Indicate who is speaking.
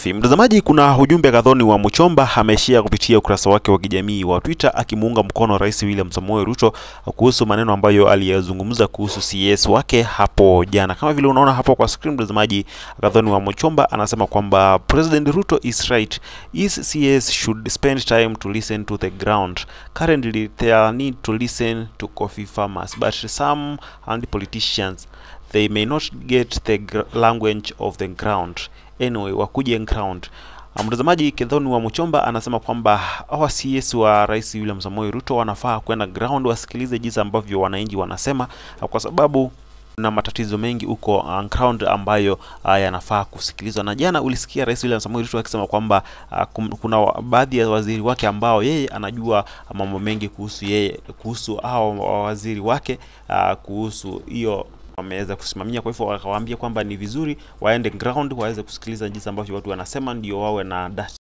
Speaker 1: Mtazamaji, kuna ujumbe kadhoni wa Muchomba ameshia kupitia ukurasa wake wa kijamii wa Twitter akimuunga mkono Rais William Samoei Ruto kuhusu maneno ambayo aliyazungumza kuhusu CS wake hapo jana. Kama vile unaona hapo kwa screen, mtazamaji, kadhoni wa Muchomba anasema kwamba President Ruto is right. His CS should spend time to listen to the ground. Currently they need to listen to coffee farmers but some and politicians they may not get the language of the ground anyway wakuje ground. Mtazamaji, Kedhoni wa Muchomba anasema kwamba hawa CS wa Rais William Samoei Ruto wanafaa kwenda ground wasikilize jinsi ambavyo wananchi wanasema, kwa sababu na matatizo mengi huko uh, ground ambayo uh, yanafaa kusikilizwa. Na jana ulisikia Rais William Samoei Ruto akisema kwamba uh, kuna baadhi ya waziri wake ambao yeye anajua mambo mengi kuhusu yeye kuhusu hao waziri wake uh, kuhusu hiyo wameweza kusimamia. Kwa hivyo wakawaambia kwamba ni vizuri waende ground waweze kusikiliza jinsi ambavyo watu wanasema, ndio wawe na